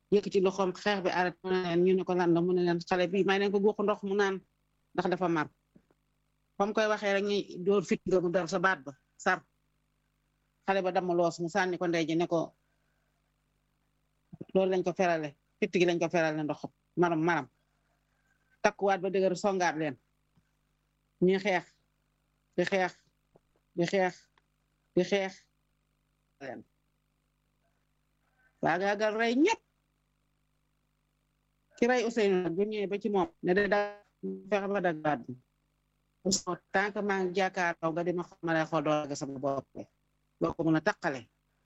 yëkkati loxoom xeex bi arrêté mu ne leen ñu ne ko lan la mu ne leen xale bi may leen ko guux ndox mu naan ndax dafa mar fam koy waxee rek ñi dóor fit nga mu dal sa baat ba sar xale ba dama loos mu sànni ko ndey ji ne ko loolu lañ ko ferale fitt gi lañ ko ferale ndox maram maram takkuwaat ba dëgër songaat leen ñuy xeex di xeex di xeex di xeex leen waagaagal rey ñëpp ki rey Ousseynou nag bu ñëwee ba ci moom ne da da fexe ba dag baat bi tant que maa ngi jàkkaarloo nga dima xamale xool doo dagg sama bopp boo ko mën a taqale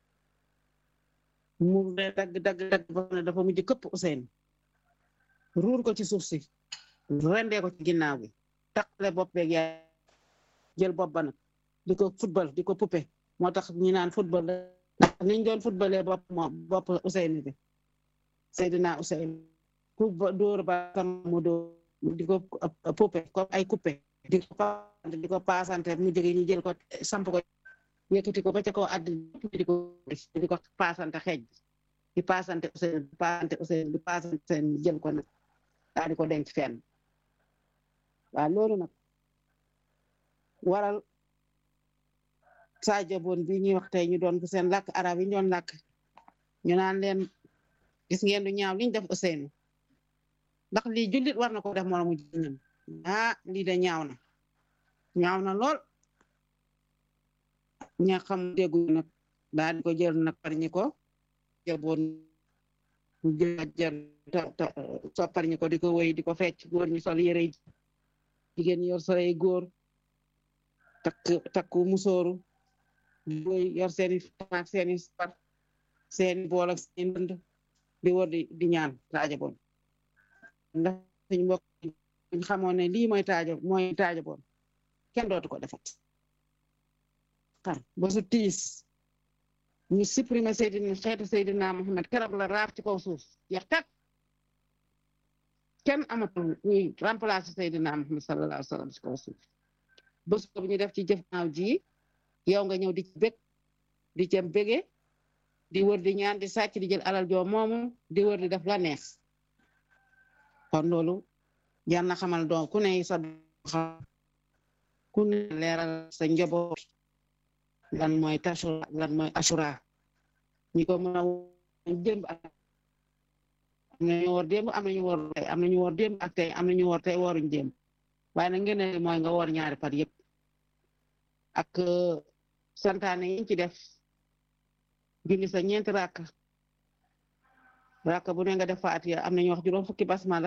mu de dagg dagg dagg ba ne dafa mujj këpp Ousseynou ruur ko ci suuf si rendee ko ci ginnaaw bi taqale bopp beeg yaa jël bopp ba nag di ko football di ko poupé moo tax ñu naan football ndax niñ doon footballee bopp moom bopp Ousseynou bi Seydina Ousseynou ku dóor ba sama mu dóor di ko poupé ko ay coupé di ko paasante di ko paasante mu jóge ñu jël ko samp ko yëkkati ko ba ca kaw àdd di ko di ko paasante xeej di paasante Ousseynou di paasante Ousseynou di paasante Ousseynou jël ko nag daal di ko denc fenn waaw loolu nag waral Sadio Bon bi ñuy wax tey ñu doon ko seen làkk arab yi ñu doon làkk ñu naan leen gis ngeen du ñaaw liñ def Ousseynou ndax lii jullit war na ko def moromu jullitam ah lii de ñaaw na ñaaw na lool ña xam déggu nag daal di ko jël nag par ñi ko jaboon jël soppar ñi ko di ko wéy di ko fecc góor ñi sol yére jigéen ñi yor soley góor takk takku musóoru boy yor seeni taak seeni sar seeni bool ak seeni ndënd di wër di di ñaan taaja boon ndax suñu mbokk ñu xamoon ne lii mooy taaja mooy taaja boon kenn dootu ko defat xar ba su tiis ñu supprimer Seydina xeetu Seydina Muhammad keroog la raaf ci kaw suuf jeex tak kenn amatul ñuy remplacer Seydina Muhammad sallallahu alayhi wa sallam ci kaw suuf bés boobu ñu def ci jëf naaw ji yow nga ñëw di ci bég di cem bége di wër di ñaan di sàcc di jël alal joo moomu di wër di def la neex kon loolu jar na xamal doom ku ne sa ku ne leeral sa njaboot lan mooy tashura lan mooy ashura ñi ko mën a démb ak am nañu woor démb am nañu woor tey am nañu woor démb ak tey am nañu woor tey wooruñ démb waaye nag ngeen ne mooy nga woor ñaari par yëpp ak santaane yi ci def julli sa ñeenti rakk rakk bu ne nga def faatiya am nañu wax juróom fukki basmala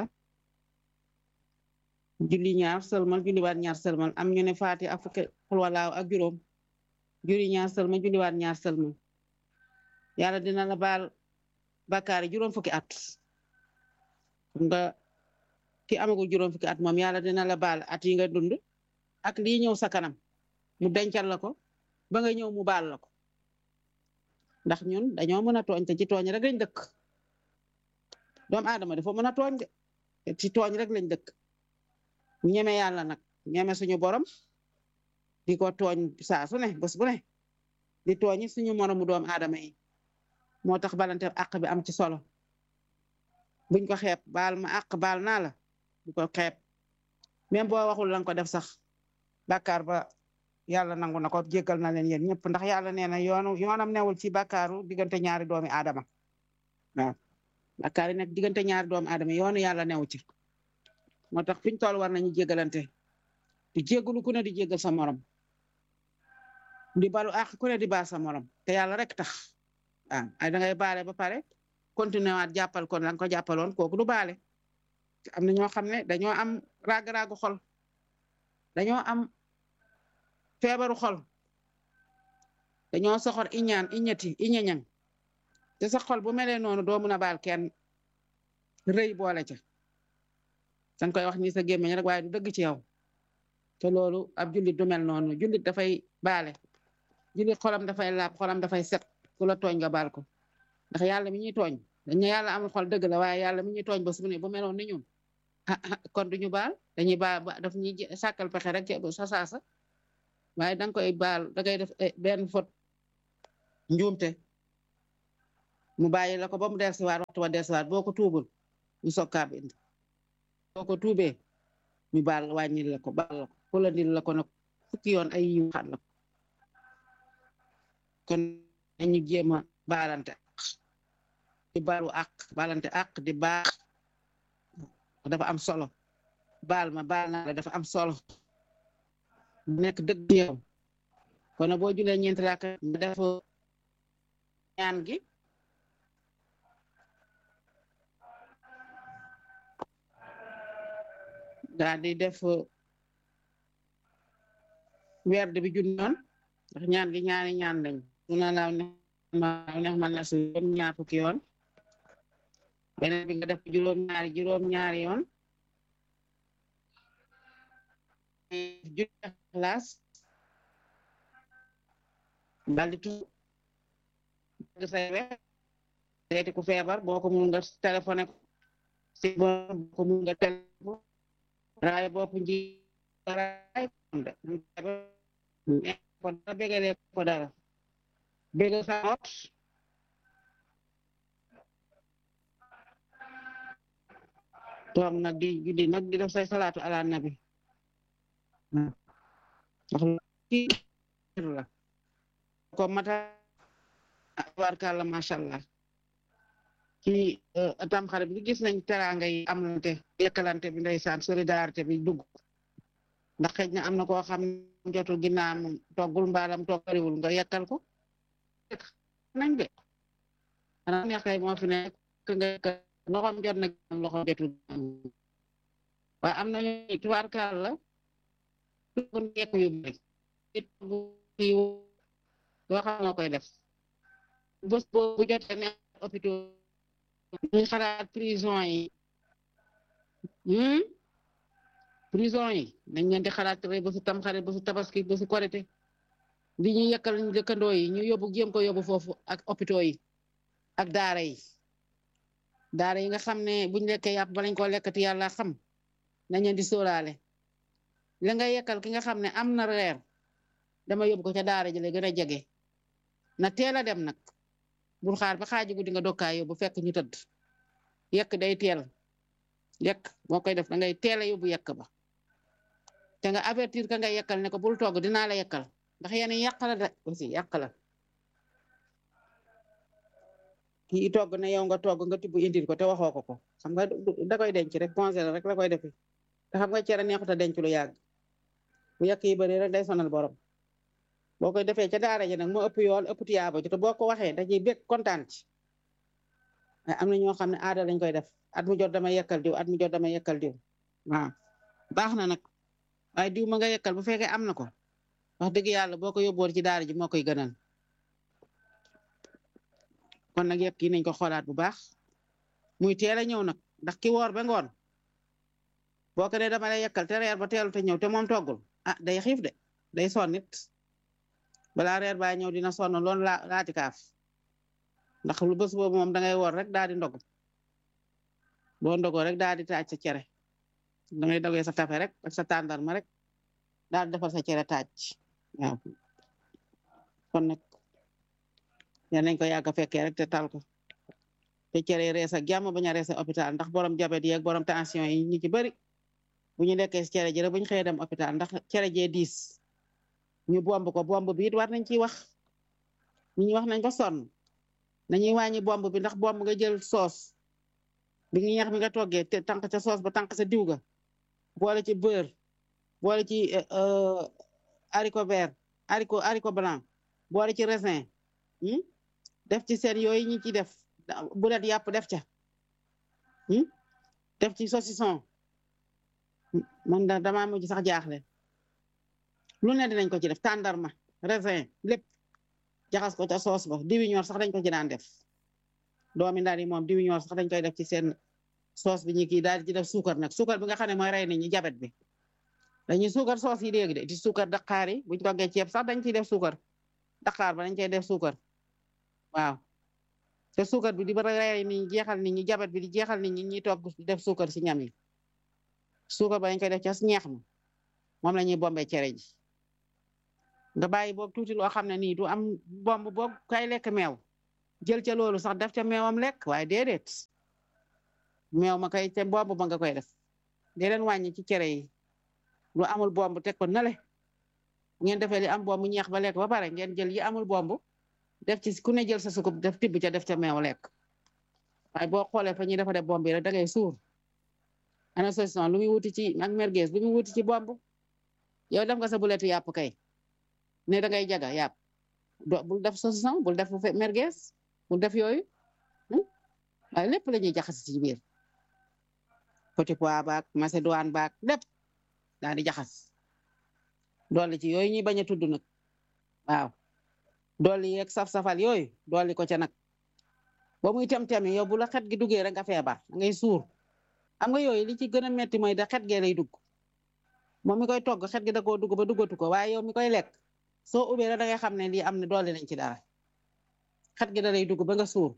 julli ñaar sëlmal julliwaat ñaar sëlmal am ñu ne faatiya ak fukki xulwalaaw ak juróom julli ñaar sëlmal julliwaat ñaar sëlmal yàlla dina la baal bakkaar yi juróom fukki at nga ki amagul juróom fukki at moom yàlla dina la baal at yi nga dund ak lii ñëw sa kanam mu dencal la ko ba nga ñëw mu baal la ko ndax ñun dañoo mën a tooñ te ci tooñ rek lañ dëkk doomu aadama dafa mën a tooñ de ci tooñ rek lañ dëkk ñeme yàlla nag ñeme suñu borom di ko tooñ saa su ne bés bu ne di tooñi suñu moromu doomu aadama yi moo tax balante àq bi am ci solo buñ ko xeeb baal ma àq baal naa la bu ko xeeb même boo waxul lan ko def sax bàkkaar ba yàlla nangu na ko jéggal na leen yéen ñëpp ndax yàlla nee na yoonu yoonam newul ci bàkkaaru diggante ñaari doomi aadama waaw bàkkaar yi nag diggante ñaari doomi aadama yoonu yàlla newu ci moo tax fiñ toll war nañu jéggalante di jéggalu ku ne di jéggal sa morom di balu àq ku ne di baal sa morom te yàlla rek tax waaw ay da ngay baale ba pare continuer waat jàppal kon la nga ko jàppaloon kooku du baale am na ñoo xam ne dañoo am raag-raagu xol dañoo am feebaru xol dañoo soxor iñaan iñati iñañang te sa xol bu melee noonu doo mun a baal kenn rëy boole ca danga koy wax ni sa gémmiñ rek waaye du dëgg ci yow te loolu ab jullit du mel noonu jullit dafay baale jullit xolam dafay laab xolam dafay set ku la tooñ nga baal ko ndax yàlla mi ñuy tooñ dañ ne yàlla amul xol dëgg la waaye yàlla mi ñuy tooñ ba su ne bu meloon ni ñun kon duñu baal dañuy baal ba daf ñuy sàkkal pexe rek sa saasa waaye danga koy baal dangay def benn fot njuumte mu bàyyi la ko ba mu dellusiwaat waxtu wa dellusiwaat boo ko tuubul ñu soog kaa bind boo ko tuubee ñu baal wàññil la ko baal la ko fulandil la ko nag fukki yoon ay yiw xat la ko kon nañu jéem a baalante ak di baalu ak baalante ak di baax dafa am solo baal ma baal na la dafa am solo nekk dëgg yow kon boo julee ñeenti raaka nga def ñaan gi daal di def werd bi junni yoon ndax ñaan gi ñaani ñaan lañ suna laaw ne ma neex man na su yoon ñaar fukki yoon beneen bi nga def juróom ñaari juróom ñaari yoon junni xalaas daal di tu say we seeti ku feebar boo ko mun nga téléphoné ko si boo ko mun nga téléphone raay bopp nji raay ko dara bégalee ko dara bégal sa ot toog nag di guddi nag di def say salaatu ala nabi ndax kii la ko mata warkalla mashallah ci tamxarit bi gis nañ teraanga yi amlante yekkalante bi ndeysaan solidarité bi dugg ndax xëj na am na koo xam jotul ginnaam toggul mbaalam toggariwul nga yekkal ko nañ de xanaa neex kay moo fi nekk nga yekkal loxoom jot na am loxoom jotul waaye am nañu tubaarkaal la tugg yekk yu bari doo xam noo koy def bés boobu jotee ne hôpital ñuy xalaat prison yi prison yi nañ leen di xalaat rek ba su tamxarit ba su tabaski ba su korite li ñu yekkal ñu dëkkandoo yi ñu yóbbu jéem ko yóbbu foofu ak hôpitaux yi ak daara yi daara yi nga xam ne buñ lekkee yàpp ba lañ koo lekkati yàlla xam nañ leen di sóoraale la nga yekkal ki nga xam ne am na reer dama yóbbu ko ca daara ji la gën a jege na teel a dem nag bul xaar ba xaaju guddi nga dokkaay yóbbu fekk ñu tëdd yekk day teel yekk moo koy def da ngay teel a yóbbu yekk ba te nga avertir ka nga yekkal ne ko bul togg dinaa la yekkal ndax yéen yàq la de aussi yàq la kii togg ne yow nga togg nga tibb indil ko te waxoo ko ko xam nga da koy denc rek congélateur rek la koy defi te xam nga cere neexut a denc lu yàgg bu yekk yi bëri rek day sonal borom boo koy defee ca daara ji nag moo ëpp yool ëpp tiyaaba ci te boo ko waxee dañuy bég kontaan ci am na ñoo xam ne aada lañ koy def at mu jot dama yekkal diw at mu jot dama yekkal diw waaw baax na nag waaye diw ma nga yekkal bu fekkee am na ko wax dëgg yàlla boo ko yóbboon ci daara ji moo koy gënal kon nag yekk yi nañ ko xoolaat bu baax muy teel a ñëw nag ndax ki woor ba ngoon boo ko ne dama lay yekkal te reer ba teelu te ñëw te moom toggul ah day xiif de day sonn nit balaa reer baa ñëw dina sonn loolu laa laati kaaf ndax lu bés boobu moom dangay woor rek daal di ndog boo ndogoo rek daal di taaj sa cere dangay dogee sa kafe rek ak sa tàndarma rek daal di defal sa cere taaj waaw kon nag yal nañ ko yàgg a fekkee rek te tal ko te cere rees ak jàmm bañ a rees hôpital ndax borom jabet yi ak borom tension yi ñu ci bëri bu ñu lekkee si cere ji rek bu ñu xëyee dem hôpital ndax cere jee diis ñu bomb ko bomb bi it war nañ ciy wax ñi wax nañ ko sonn nañuy wàññi bomb bi ndax bomb nga jël soos bi nga ñeex bi nga toggee te tànk ca soos ba tànk sa diw ga boole ci beurre boole ci haricot vert haricot haricot blanc boole ci raisin def ci seen yooyu ñi ci def bulet yàpp def ca def ci saucisson man da damaa mujj sax jaaxle lu ne dinañ ko ci def tàndarma raisin lépp jaxas ko ca soos ba diwi ñor sax dañ ko ci daan def doomi ndaan yi moom diwi ñor sax dañ koy def ci seen soos bi ñu kii daal di ci def suukar nag suukar bi nga xam ne mooy rey nit ñi jabet bi dañuy suukar soos yi léegi de di suukar daqaar yi buñ toggee ceeb sax dañ ciy def suukar daqaar ba dañ cey def suukar waaw te suukar bi di ba rey nit ñi jeexal nit ñi jabet bi di jeexal nit ñi ñuy togg def suukar si ñam yi suukar ba dañ koy def ca ñeex ma moom la ñuy bombee cere ji nga bàyyi boog tuuti loo xam ne nii du am bomb boog kay lekk meew jël ca loolu sax def ca meewam lekk waaye déedéet meew ma kay te bomb ba nga koy def dee leen wàññi ci cere yi lu amul bomb teg ko nale ngeen defee li am bomb ñeex ba lekk ba pare ngeen jël yi amul bomb def ci ku ne jël sa sukub def tibb ca def ca meew lekk waaye boo xoolee fa ñuy defa def bomb yi rek da ngay suur ana solution lu muy wuti ci ak merguez lu muy wuti ci bomb yow def nga sa buletu yàpp kay ne da ngay jaga yàpp do bul def solution bul def merguez bul def yooyu waaye lépp la ñuy jaxas ci biir petit pois baak macédoine baak lépp daal di jaxas dolli ci yooyu ñuy bañ a tudd nag waaw dolli yeeg saf-safal yooyu dolli ko ca nag ba muy tem-temi yow bu la xet gi duggee rek nga feebar ngay suur am nga yooyu li ci gën a metti mooy da xet gee lay dugg moom mi koy togg xet gi da koo dugg ba duggatu ko waaye yow mi koy lekk soo ubbee rek da ngay xam ne lii am ne dolli nañ ci dara xet gi da lay dugg ba nga suur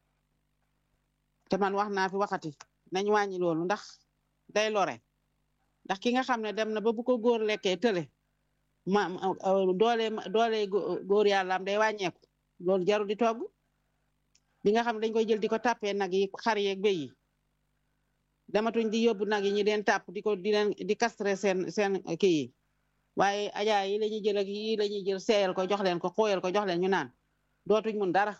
te man wax naa fi waxati nañ wàññi loolu ndax day lore ndax ki nga xam ne dem na ba bu ko góor lekkee tële ma doole doole góor yàlla am day wàññeeku loolu jarul di togg bi nga xam ne dañ koy jël di ko tàppee nag yi xar yeeg béy yi dematuñ di yóbbu nag yi ñu leen tàpp di ko di leen di castre seen seen kii yi waaye ajaa yi la ñuy jël ak yi la ñuy jël seeyal ko jox leen ko xooyal ko jox leen ñu naan dootuñ mun dara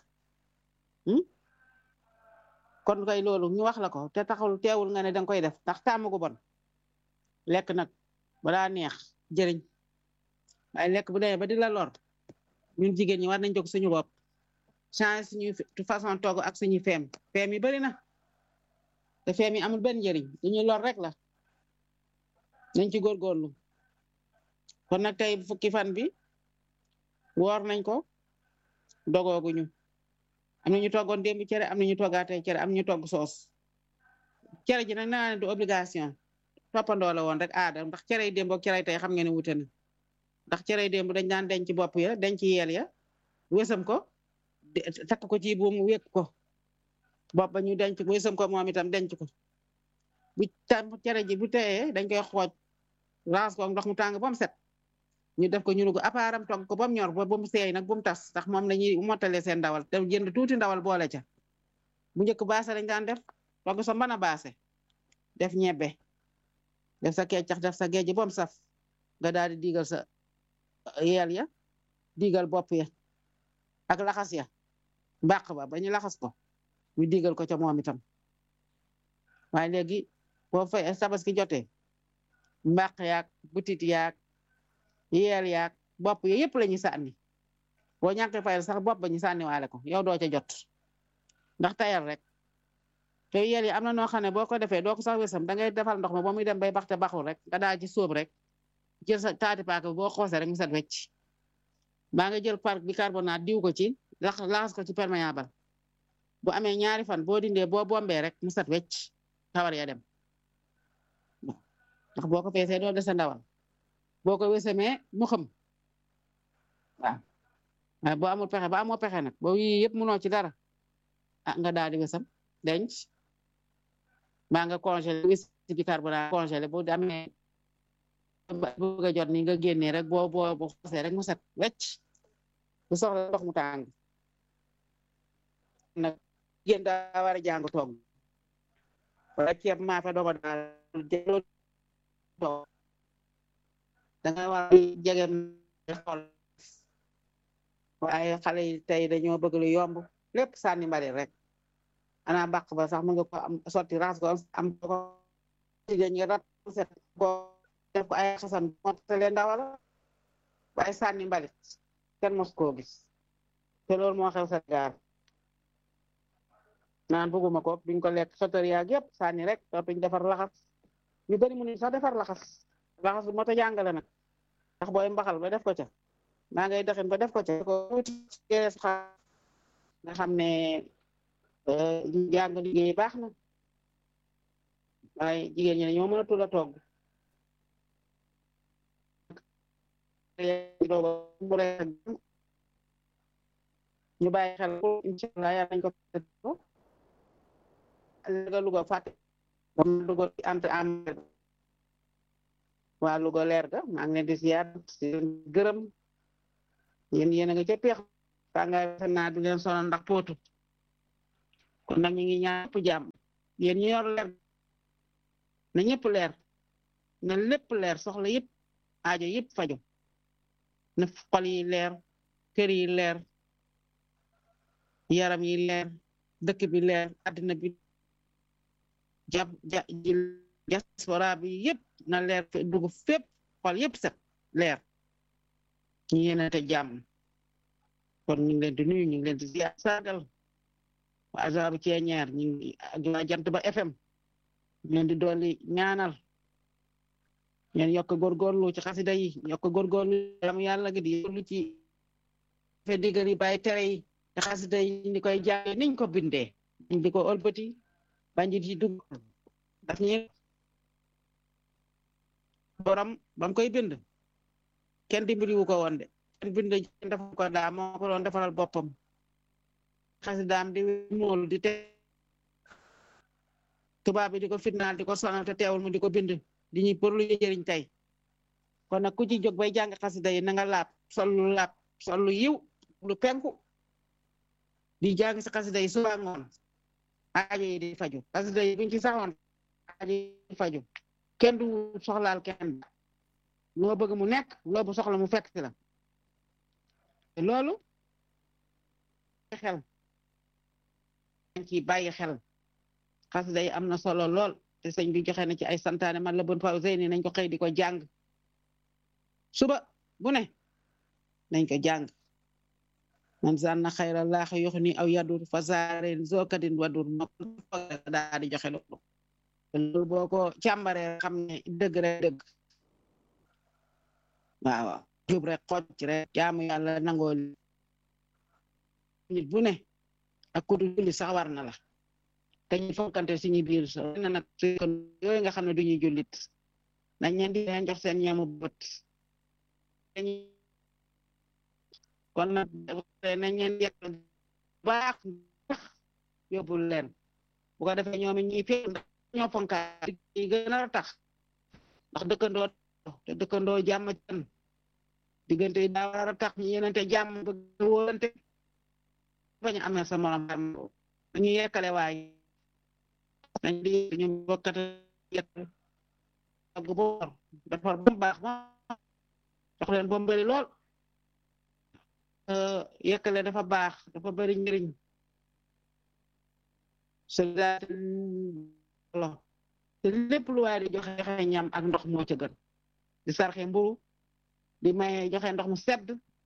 kon koy loolu ñu wax la ko te taxul teewul nga ne danga koy def ndax tàmm gu bon lekk nag balaa neex jëriñ waaye lekk bu demee ba di la lor ñun jigéen ñi war nañ jóg suñu bopp change suñuy façon togg ak suñuy feem feem yi bari na te feem yi amul benn njëriñ dañuy lor rek la nañ ci góorgóorlu kon nag tey fukki fan bi woor nañ ko dogooguñu am na ñu toggoon démb cere am na ñu toggaatee cere am ñu togg soos cere ji nag naa ne du obligation toppandoo la woon rek aada ndax cere yi démb ak cere yi tey xam ngeen ne wute na ndax cere yi démb dañ daan denc bopp ya denc yeel ya wésam ko takk ko ci buum wékk ko bopp ba ñu denc wésam ko moom itam denc ko bu tam cere ji bu teyee dañ koy xooj raas ko ndox mu tàng ba mu set ñu def ko ñu nugu apaaram togg ko ba mu ñor ba ba mu seey nag bu mu tas ndax moom la ñuy mottale seen ndawal te jënd tuuti ndawal boole ca bu njëkk baase lañ daan def togg sa mën a baase def ñebbe def sa keccax def sa géej ba mu saf nga daal di diigal sa yeel ya diigal bopp ya ak laxas ya mbàq ba ba ñu laxas ko ñu diigal ko ca moom itam waaye léegi boo fay tabaski jotee mbàq yaag butit yaag yeel yaag bopp yi yëpp la ñuy sànni boo ñàkkee fayal sax bopp ba ñu sànni waale ko yow doo ca jot ndax tayal rek te yeel yi am na noo xam ne boo ko defee doo ko sax wesam da ngay defal ndox ma ba muy dem bay baxte baxul rek nga daal ci sóob rek jël sa taati paaka bi boo xoosee rek mu set wecc baa nga jël par bicarbonate diw ko ci lax laxas ko ci perméable bu amee ñaari fan boo dindee boo bombee rek mu set wecc tawar ya dem ndax boo ko feesee doo dese ndawal boo ko wesemee mu xam waaw waaye boo amul pexe ba amoo pexe nag boo yii yëpp munoo ci dara ah nga daal di wesam denc baa nga congelé wis ci bicarbonate congelé boo amee bëgg a jot ni nga génnee rek boo boo boo xosee rek mu set wecc bu soxla ndox mu tàng nag jigéen daa war a jàng toog wala ceeb maa fa dogo daal toog da nga war a jege xool waaye xale yi tey dañoo bëgg lu yomb lépp sànni mbali rek ana bàq ba sax mu nga ko am sotti raas ko am ko jigéen ñi rat set ko def ko ay xasan mottale ndawala waaye sànni mbalit kenn mos koo gis te loolu moo xew Sénégal naan bëgguma ko duñ ko lekk sotori yaag yëpp sànni rek dootuñ defar laxas ñu bari mu ni sax defar laxas laxas bu mota jàngale nag ndax booy mbaxal ba def ko ca maa ngay doxin ba def ko ca ko wuti gees xa nga xam ne jàng liggéey baax na waaye jigéen ñi ne ñoo mën a tula togg ñu bàyyi xel incha allah yàlla nañ ko ga Louga fàtte ba mu Louga ant am waa Louga leer ga maa ngi leen di ziar di leen gërëm yéen yéen a nga ca peex tàngaay naa du leen sonal ndax pootu kon nag ñu ngi ñaan ñëpp jàmm yéen ñu yor leer na ñëpp leer na lépp leer soxla yëpp aajo yëpp faju na xol yi leer kër yi leer yaram yi leer dëkk bi leer àddina bi jàpp ja diaspora bi yëpp na leer dugg fépp xol yëpp set leer ñu yéenante jàmm kon ñu ngi leen di nuyu ñu ngi leen di ziar sargal waa Azaaru Ceeñeer ñu ngi ak waa Jant ba FM ñu leen di dolli ñaanal ngeen yokk góorgóorlu ci xasida yi yokk góorgóorlu yam yàlla gi di góorlu ci fe digal yi bàyyi tere yi te xasida yi ni koy jàng niñ ko bindee niñ di ko ëlbati banjit yi dugg daf ñi borom bam koy bind kenn dimbali wu ko woon de kenn bind def ko daa moo ko doon defaral boppam xasidaam di mool di te tubaab bi di ko fitnaal di ko sonal te teewul mu di ko bind di ñuy pour lu jëriñ tey kon nag ku ci jóg bay jàng xasida yi na nga laab sol lu laab sol lu yiw lu penku di jàng si xasida yi suba ngoon aajo yi di faju xasida yi buñ ci saxoon aajo yi di faju kenn du soxlaal kenn loo bëgg mu nekk loo bu soxla mu fekk si la te loolu xel dañ ciy bàyyi xel xasida yi am na solo lool te sëñ bi joxe na ci ay santaane man la bon fa zeyni nañ ko xëy di ko jàng suba bu ne nañ ko jàng man zanna xayra laax yox ni aw yadur fa saaren zokadin wadur ma daa di joxe loolu loolu boo ko càmbaree xam ne dëgg rek dëgg waaw waaw jub rek xoj rek jaamu yàlla nangoo nit bu ne ak kudu julli sax war na la te ñu fonkante suñu biir so na nag kon yooyu nga xam ne duñuy jullit nañ leen di leen jox seen ñamu bët kon nag nañ leen yekk baax yóbbul leen bu ko defee ñoom it ñuy fi ñoo fonkaat yi gën a tax ndax dëkkandoo te dëkkandoo jàmm can diggante yi daa war a tax ñu yenente jàmm bëgg wóolante bañ a amee sa morom ñu yekkale waay nañ di ñu bokkate yekk ak boor defar ba mu baax ma jox leen ba mu bëri lool yekkale dafa baax dafa bëri njëriñ solidarité lo te lépp lu waay di joxe joxe ñam ak ndox moo ca gën di sarxe mburu di maye joxe ndox mu sedd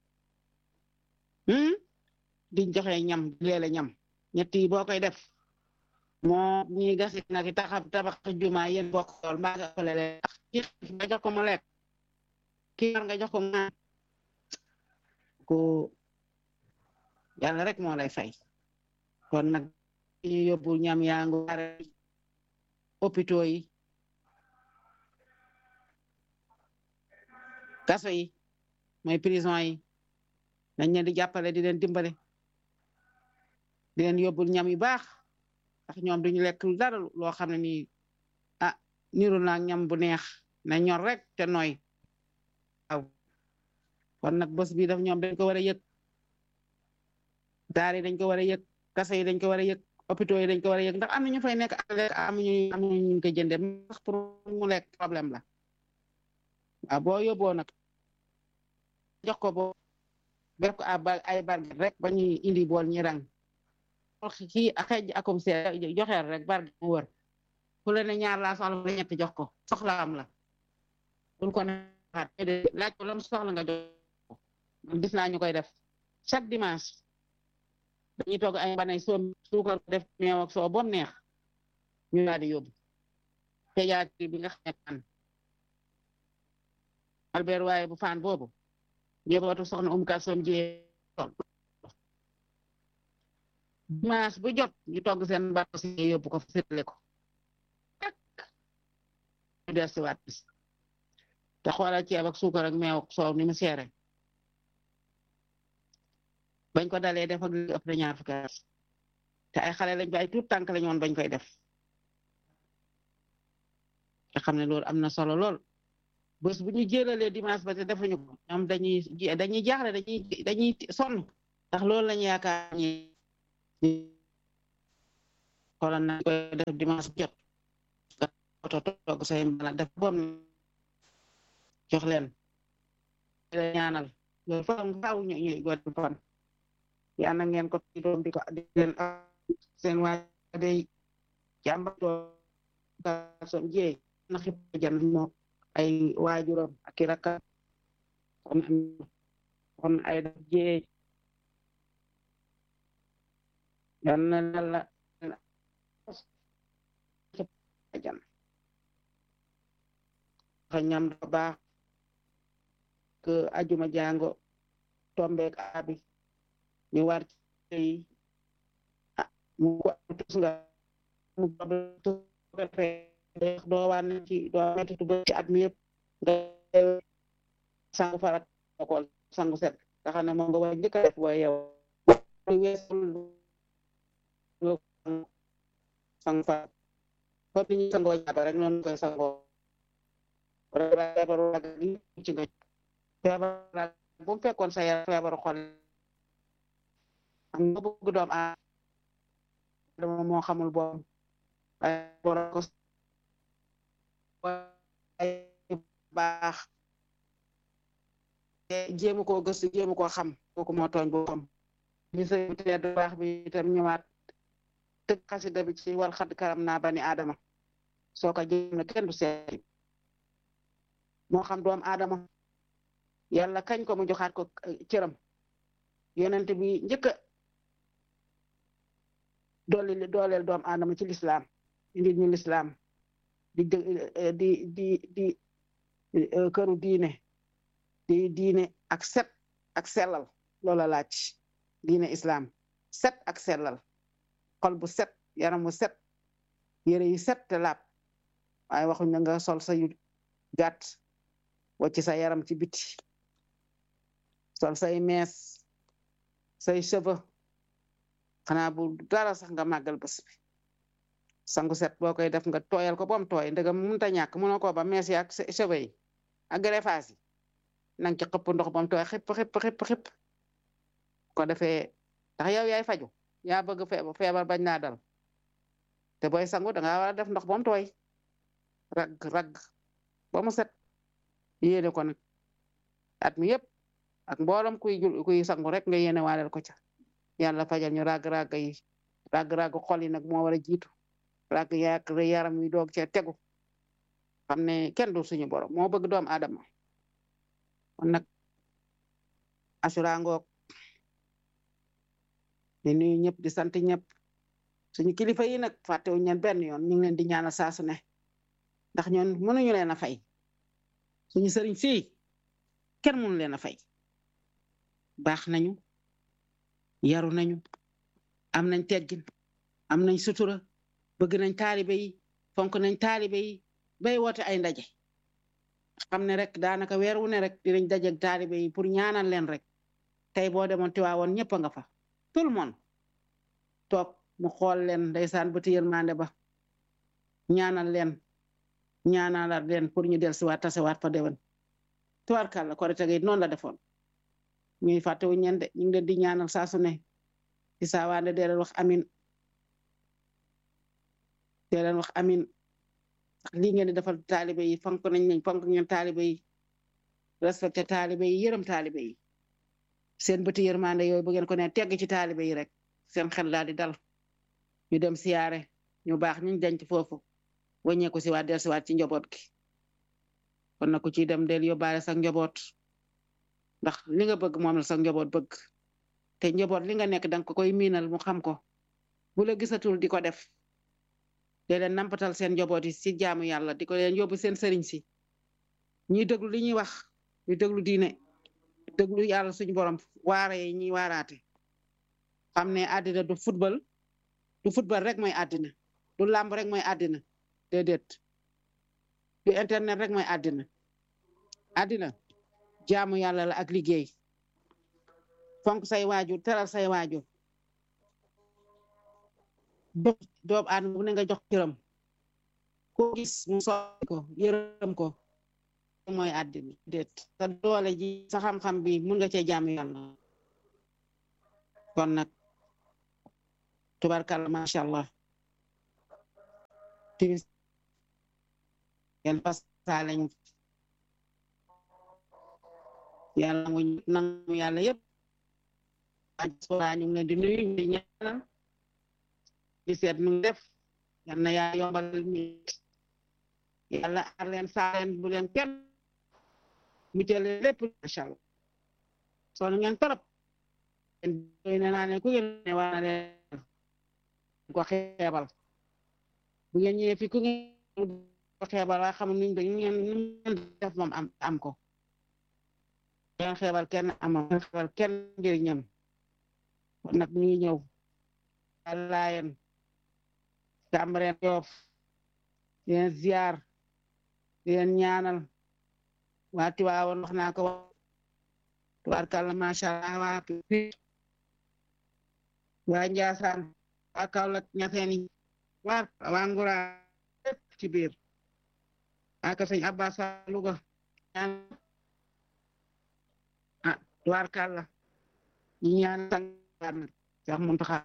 di joxe ñam di leele ñam ñett yi boo koy def moo ñuy gasi nag taxab tabax juma yéen bokk xool mbaa nga ëppale leen nga jox ko mu lekk kii war nga jox ko ngaan ko yàlla rek moo lay fay kon nag ñu yóbbu ñam yaa ngu are hôpitaux yi kaso yi mooy prison yi dañ leen di jàppale di leen dimbale di leen yóbbul ñam yu baax ndax ñoom duñu lekk dara loo xam ne nii ah niru naa ñam bu neex na ñor rek te nooy waaw kon nag bés bi daf ñoom dañ ko war a yëg daar yi dañ ko war a yëg kaso yi dañ ko war a yëg hôpitaux yi dañ ko war a yëg ndax am na ñu fay nekk ak lekk amuñu amuñu ñu ko jëndee ndax pour mu lekk problème la waaw boo yóbboo nag jox ko boo def ko ay barget rek ba ñuy indi bool ñi rang kii xeej akum see joxeel rek barget mu wër ku la ne ñaar laa soxla nga ñett jox ko soxla am la bul ko neexaat laaj ko lam soxla nga jox ko gis naa ñu koy def chaque dimanche dañuy togg ay banay soo suukar def meew ak soo bom neex ñu daal di yóbbu pédiatrie bi nga xam ne fan Albert waaye bu faan boobu njabootu soxna um kalsoom jee dimanche bu jot ñu togg seen bato si yóbbu ko séddale ko ak ñu des si waat bis te xoolal ceeb ak suukar ak meew ak soow ni mu seere bañ ko dalee def ak li ëpp na ñaar fukki at te ay xale lañ ba ay tuut tànk lañ woon bañ koy def te xam ne loolu am na solo lool bés bu ñu jëlalee dimanche ba te defuñu ko ñoom dañuy dañuy jaaxle dañuy dañuy sonn ndax loolu lañu yaakaar ñi xoolal na koy def dimanche jot nga oto togg say mbala def bom jox leen la ñaanal loolu fa faaw ñu ñuy god fan yaa na ngeen ko doom di ko di leen seen waa day jàmba doom jee na xib jan moo ay waajuram ak i rakkam kon kon ay daf jee yal na la jan xa ñam da baax que ajuma jango tombeek abi ñu war ci ah mu ko tus nga mu doo waan ci doo mettitu ba ci at mi yëpp nga sangu farat kool sangu set nga xam ne moom nga war njëkk a def booy yow weesul sangu farat comme ni ñu sangoo jàpp rek noonu koy sangoo feebaru rag yi ci nga feebaru rag bu mu fekkoon sa yaram feebaru xol am nga bëgg doom aadama moo xamul boom ay borom ko ay baax jéemu koo gëstu jéemu koo xam kooku moo tooñ boppam li sa tedd baax bi itam ñëwaat tëgg xasida bi ci wal xadd karam naa bani aadama soo ko jéem na kenn du seet moo xam doom aadama yàlla kañ ko mu joxaat ko cëram yonent bi njëkk a dooli dooleel doom aadama ci lislaam indi ñu lislaam di di di di këru diine di diine ak set ak sellal loola laaj diine islam set ak sellal xol bu set yaram bu set yére yu set te laab waaye waxuñ na nga sol sa yu gàtt wacc sa yaram ci biti sol say mees say cheveux xanaa bu dara sax nga màggal bés bi sangu set boo koy def nga tooyal ko bom tooy ndegam mënta ñàkk mënoo ko ba mees yi ak cheveux yi ak greffage yi nang ci xëpp ndox bom tooy xëpp xëpp xëpp xëpp ko defee ndax yow yaay faju yaa bëgg feebar bañ naa dal te booy sangu da nga war a def ndox bom tooy rag rag ba mu set yéene ko nag at mi yëpp ak mboolem kuy jul kuy sangu rek nga yéene waaleel ko ca yàlla fajal ñu rag-rag yi rag-rag xol yi nag moo war a jiitu rag yak yaram yi doog cee tegu xam ne kenn du suñu borom moo bëgg doom aadama kon nag asura ngoog di nuyu ñëpp di sant ñëpp suñu kilifa yi nag fàttewuñ leen benn yoon ñu ngi leen di ñaanal saa su ne ndax ñoon mënuñu leen a fay suñu sëriñ fii kenn mënu leen a fay baax nañu yaru nañu am nañ teggin am nañ sutura bëgg nañ taalibe yi fonk nañ taalibe yi bay woote ay ndaje xam ne rek daanaka weer wu ne rek dinañ dajeeg taalibe yi pour ñaanal leen rek tey boo demoon Tiwaawoon ñëpp a nga fa tout le monde toog mu xool leen ndeysaan bëti yërmande ba ñaanal leen ñaanalaat leen pour ñu dellusiwaat tasewaat fa déwén tubaarkàlla korite gi noonu la defoon ñuy fàttewuñ ñeen de ñu ngi leen di ñaanal saa su ne ci saawaande dee leen wax amin dee leen wax amin ndax lii ngeen di defal taalibe yi fonk nañ nañ fonk ngeen taalibe yi respecté taalibe yi yërëm taalibe yi seen bëti yërmande yooyu bu ngeen ko ne tegg ci taalibe yi rek seen xel daal di dal ñu dem siyaare ñu baax ñu denc foofu wàññeeku si waat del si waat ci njaboot gi kon na ku ciy dem del yóbbaale sa njaboot ndax li nga bëgg moom la sa njaboot bëgg te njaboot li nga nekk danga ko koy miinal mu xam ko bu la gisatul di ko def de leen nampatal seen njaboot yi si jaamu yàlla di ko leen yóbbu seen sëriñ si ñuy déglu li ñuy wax ñu déglu diine déglu yàlla suñu borom waare yi ñuy waaraate xam ne àddina du football du football rek mooy àddina du làmb rek mooy àddina déedéet du internet rek mooy àddina àddina jaamu yàlla la ak liggéey fonk say waajur teral say waajur jox doomu aadama bu ne nga jox cëram ko gis mu sooy ko yërëm ko mooy àddina déet sa doole ji sa xam-xam bi mun nga cee jaamu yàlla kon nag tubarkalla macha allah timis ngeen fasaale ñu yàlla mu nangu yàlla yëpp diaspora ñu ngi leen di nuyu ñu di ñaanal di seet nu def yal na yaa yombal ñu yàlla aar leen saa leen bu leen kenn mu jëlee lépp macha allah sonn ngeen torop doy na naa ne ku ngeen ne war na leen ko xeebal bu ngeen ñëwee fi ku ngeen ko xeebal waa xam nuñ dañ ngeen nu ngeen def moom am am ko ngeen xeebal kenn amoon ngeen xeebal kenn njëriñam kon nag ñu ngi ñëw laayeen Cambérène Yoff di leen ziar di leen ñaanal waa Tiwaawoon wax naa ko tubaarkàlla macha allah waa Pire waa Njaasaan waa Kaolack ñafeen yi waa waa Ngura lépp ci biir waa ka sëñ Abbas Louga ñaan ah tubaarkàlla ñu ñaan sang nag Cheikh Mountakha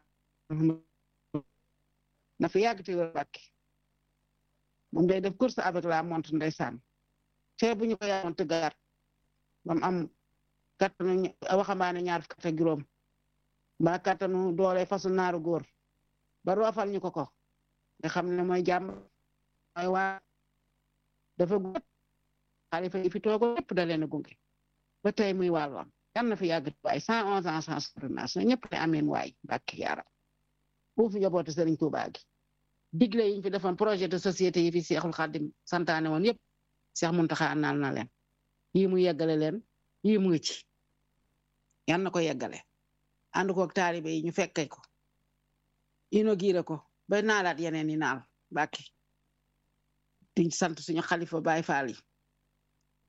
na fi yàgg ci wér bàkki moom day def course avec la montre ndeysaan te bu ñu ko yaamoon tëggaat ba mu am kattanu waxambaane ñaar fukk ak juróom ba kattanu doole fasu naaru góor ba roofal ñu ko ko nga xam ne mooy jàmm mooy waa dafa gut xalifa yi fi toogo lépp da leen a gunge ba tey muy wàllam yal na fi yàgg waay cent onze ans sans ordonnance ñëpp ne ameen waay bàkki yaara uuf njabootu Sëriñ Tuubaa gi digle yi ñu fi defoon projet de société yi fi Seexul Xaadim santaane woon yëpp Seex Muntaxa naal na leen yii mu yeggale leen yii mu ngi ci yan na ko yeggale ànd ko ak taalibe yi ñu fekke ko inauguré ko ba naalaat yeneen yi naal bàkki di sant suñu xalifa Baay Faal yi